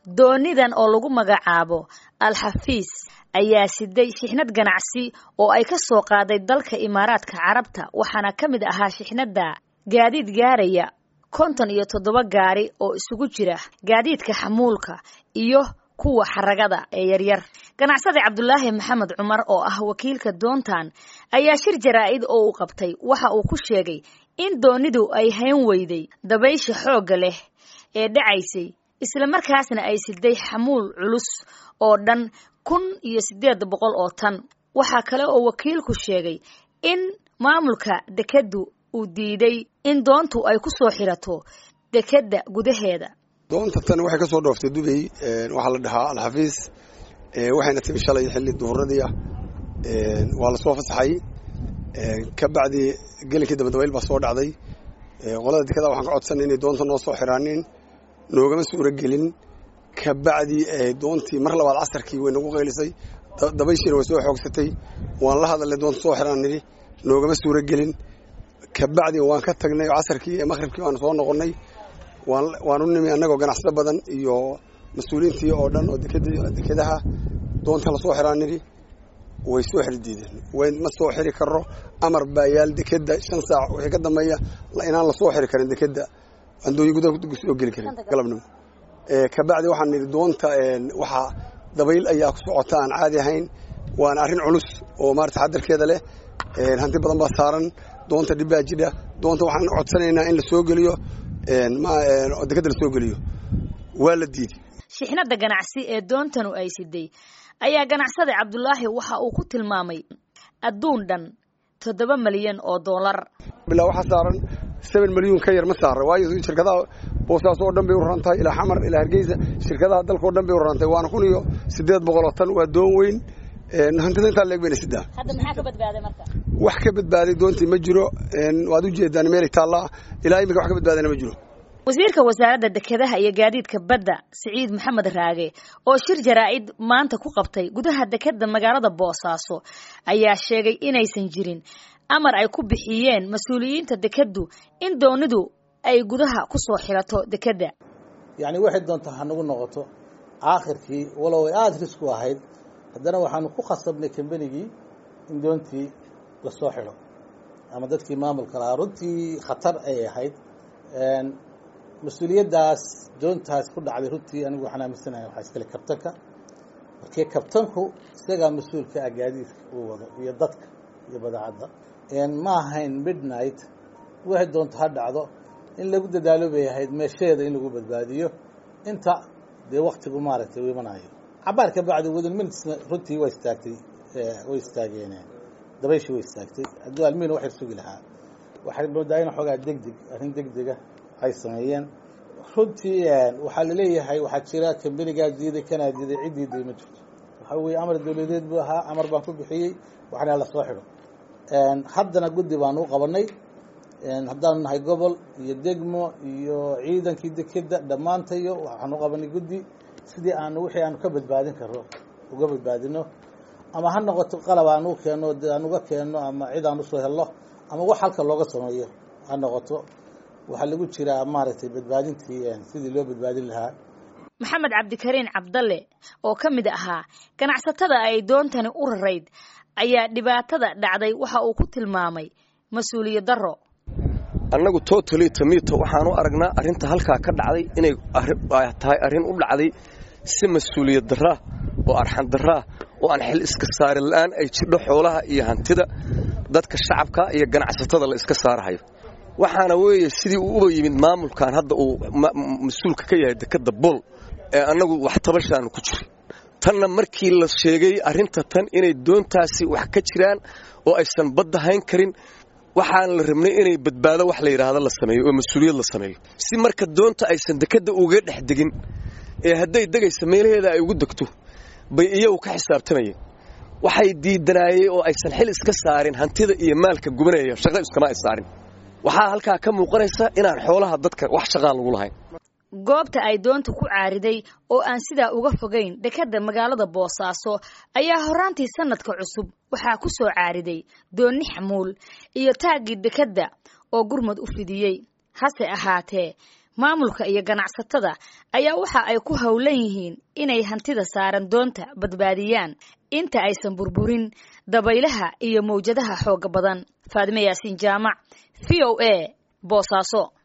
doonidan oo lagu magacaabo al-xafiis ayaa siday shixnad ganacsi oo ay ka soo qaaday dalka imaaraadka carabta waxaana ka mid ahaa shixnadda gaadiid gaaraya konton iyo toddoba gaari oo isugu jira gaadiidka xamuulka iyo kuwa xaragada ee yaryar ganacsade cabdulaahi maxamed cumar oo ah wakiilka doontan ayaa shir jaraa'id oo uu qabtay waxa uu ku sheegay in doonidu ay hayn weyday dabaysha xoogga leh ee dhacaysay islamarkaasna ay siday xamuul culus oo dhan kun iyo siddeed boqol oo tan waxaa kale oo wakiilku sheegay in maamulka dekeddu uu diiday in doontu ay ku soo xirato dekedda gudaheeda doonta tan waxay ka soo dhooftay dubay waxaa la dhahaa alxafiis waxayna timi shalay xilli duhuradii ah waa la soo fasaxay ka bacdi gelinkii dambe dabayl baa soo dhacday qolada dekada waxaan ka codsanay inay doonta noo soo xiraanin noogama suuro gelin ka bacdi doontii mar labaad casarkii way nagu qaylisay dabayshiina way soo xoogsatay waan la hadalnay doonta soo xiraan nidhi noogama suuro gelin ka bacdi waan ka tagnay casarkii ee maqhribkii waanu soo noqonnay waan u nimi annagoo ganacsato badan iyo mas-uuliyiintii oo dhan oo dekedaha doonta lasoo xiraan nidhi way soo xiri diideen way ma soo xiri karo amar baa yaal dekedda shan saac wixii ka dambeeya inaan lasoo xiri karin dekedda aan dooyi gudaha soo geli karin galabnimo ka bacdi waxaan nidhi doonta waxaa dabayl ayaa ku socota aan caadi ahayn waana arrin culus oo maarata xadarkeeda leh hanti badan baa saaran doonta dhibbaa jidha doonta waxaan codsanaynaa in la soo geliyo dekedda la soo geliyo waa la diiday shixnadda ganacsi ee doontanu ay siday ayaa ganacsade cabdulaahi waxa uu ku tilmaamay adduun dhan toddoba malyan oo dollar bilaa waxaa saaran seven milyuun ka yar ma saara waayo shirkadaha boosaas oo dhan bay u raran tahay ilaa xamar ilaa hargeysa shirkadaha dalka o dhan bay u raran tahay waana kun iyo siddeed boqol oo tan waa doon weyn hantida intaa leeg bayna sidaa hadda maxaa ka badbaaday marka wax ka badbaaday doontii ma jiro waad u jeedaan meelay taallaa ilaa iminka wax ka badbaadayna ma jiro wasiirka wasaaradda dekedaha iyo gaadiidka badda siciid maxamed raage oo shir jaraa'id maanta ku qabtay gudaha dekedda magaalada boosaaso ayaa sheegay inaysan jirin amar ay ku bixiyeen mas-uuliyiinta dekeddu in doonidu ay gudaha ku soo xirato dekedda yacni waxay doonta hanagu noqoto aakhirkii walow ay aada risku ahayd haddana waxaanu ku khasabnay kambanigii in doontii lasoo xidho ama dadkii maamulka lahaa runtii khatar ay ahayd mas-uuliyaddaas doontaas ku dhacday runtii anigu waxaan aaminsanahay waxaa iskale kabtanka markii kabtanku isagaa mas-uulka ah gaadiidka uu wado iyo dadka iyo badeecadda ma ahayn midnight waxay doonto ha dhacdo in lagu dadaalo bay ahayd meesheeda in lagu badbaadiyo inta dee waktigu maaragtay u imanayo cabaar ka bacdi within minutesna runtii waa istaagtay way istaageen dabayshii way istaagtay hadduu almiina wax yar sugi lahaa waxay moodaa in xoogaa degdeg arrin degdega ay sameeyeen runtii waxaa laleeyahay waxaa jira kambanigaa diiday kanaa diiday cid diiday ma jirto waxaa weeye amar dawladeed buu ahaa amar baan ku bixiyey waxna lasoo xidho haddana guddi baanu u qabanay haddaanu nahay gobol iyo degmo iyo ciidankii dekedda dhammaantayo waxaanu u qabanay guddi sidii aanu wixii aanu ka badbaadin karno uga badbaadino ama ha noqoto qalab aan u keenno aan uga keenno ama cid aan usoo helno ama wax halka looga sameeyo ha noqoto waxaa lagu jiraa maaragtay badbaadintii sidii loo badbaadin lahaa maxamed cabdikariin cabdalle oo ka mid ahaa ganacsatada ay doontani u rarayd ayaa dhibaatada dhacday waxa uu ku tilmaamay mas-uuliyad darro annagu totally tomito waxaan u aragnaa arrinta halkaa ka dhacday inay tahay arrin u dhacday si mas-uuliyad darraa oo arxan darraa oo aan xil iska saari la'aan ay jidho xoolaha iyo hantida dadka shacabka iyo ganacsatada la iska saarahayo waxaana weeye sidii uu uba yimid maamulkan hadda uu mas-uulka ka yahay dekedda bool ee annagu wax tabashaanu ku jirin tanna markii la sheegay arrinta tan inay doontaasi wax ka jiraan oo aysan badda hayn karin waxaan la rabnay inay badbaado wax la yidhaahdo la sameeyo oo mas-uuliyad la sameeyo si marka doonta aysan dekedda uga dhex degin ee hadday degaysa meelaheeda ay ugu degto bay iyagu ka xisaabtamayeen waxay diidanaayeen oo aysan xil iska saarin hantida iyo maalka gubanaya shaqo iskama ay saarin waxaa halkaa ka muuqanaysa inaan xoolaha dadka wax shaqaan lagu lahayn goobta ay doonta ku caariday oo aan sidaa uga fogayn dekedda magaalada boosaaso ayaa horaantii sanadka cusub waxaa ku soo caariday doonni xamuul iyo taaggii dekedda oo gurmad u fidiyey hase ahaatee maamulka iyo ganacsatada ayaa waxa ay ku howlan yihiin inay hantida saaran doonta badbaadiyaan inta aysan burburin dabaylaha iyo mawjadaha xooga badan faadime yaasiin jaamac v o a boosaaso